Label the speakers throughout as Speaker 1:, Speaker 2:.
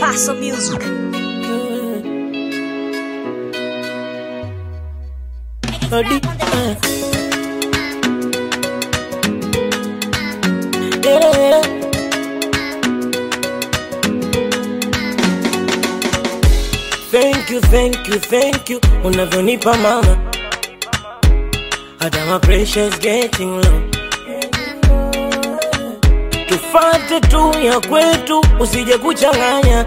Speaker 1: Paso Music.
Speaker 2: Odi, eh. Yeah. Thank you, thank you, thank you unavyonipa mama, hata my pressure is getting low. Tufate tu ya kwetu, usije kuchanganya,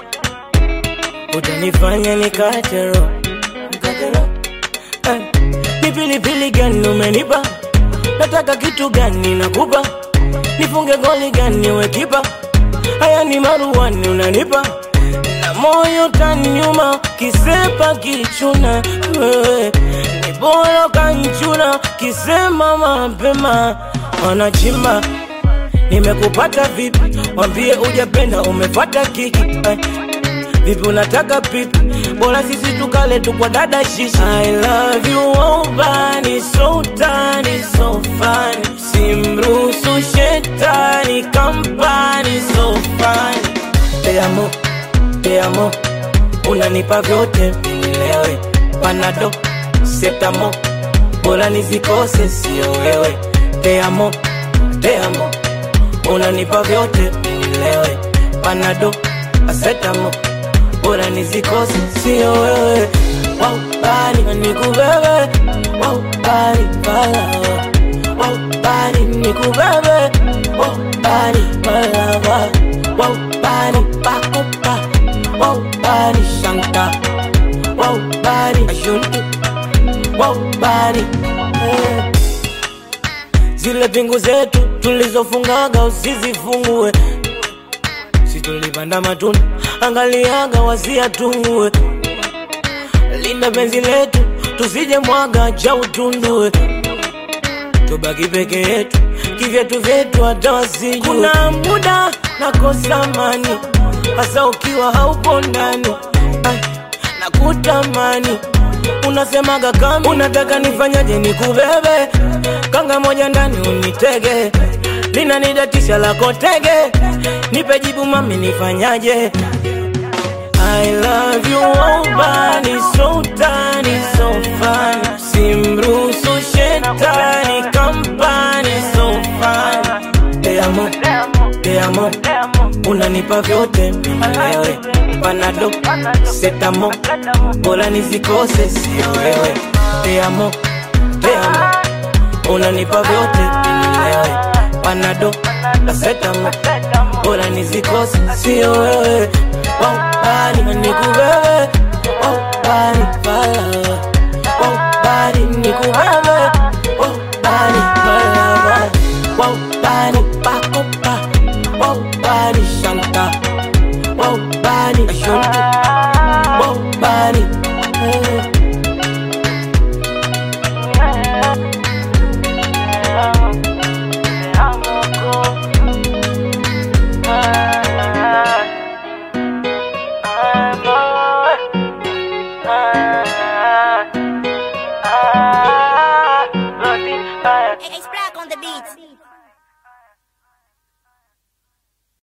Speaker 2: utanifanya nikate roho. Nikate roho. Eh, Ni pilipili gani umenipa? Nataka kitu gani nakupa? Nifunge goli gani we kipa? Haya ni maruani unanipa na moyo tanyuma, kisepa kichuna wewe ni bora kanchuna, kisema mapema wanachimba nimekupata vipi? Wambie ujapenda umepata kiki eh. Vipi unataka pipi? Bora sisi tukale tu kwa dada shishi. I love you oh bani so tani so fun. Simruhusu shetani kampani so fun. Te amo, te amo. Unanipa vyote nilewe. Panado, setamo. Bora nizikose sio wewe. Te amo, te amo. Unanipa vyote nilewe. Panado, asetamo bora nizikose sio wewe Wow, bari nikubebe Wow, bari balawa Wow, bari nikubebe Wow, bari balawa Wow, bari pakopa Wow, bari shanta Wow, bari ashunti Wow, bari eh. Zile pingu zetu tulizofungaga usizifungue si tulipanda matunda, angaliaga wasiatungue. Linda penzi letu tusije mwaga cha utundue, tubaki peke yetu kivyetu vyetu hata wasijue. Kuna muda nakosa amani, hasa ukiwa haupo ndani Ai, nakutamani unasemaga kama unataka nifanyaje nikubebe kanga moja ndani unitege linanidatisha lako tege nipe jibu mami nifanyaje I love you oh bani so tani so fun simruhusu shetani kampani so fun te amo te amo unanipa vyote mimi wewe panado setamo bora nizikose sio wewe te amo te amo unanipa vyote mimi wewe panado asetamo bora nizikose sio wewe waubani nikubebe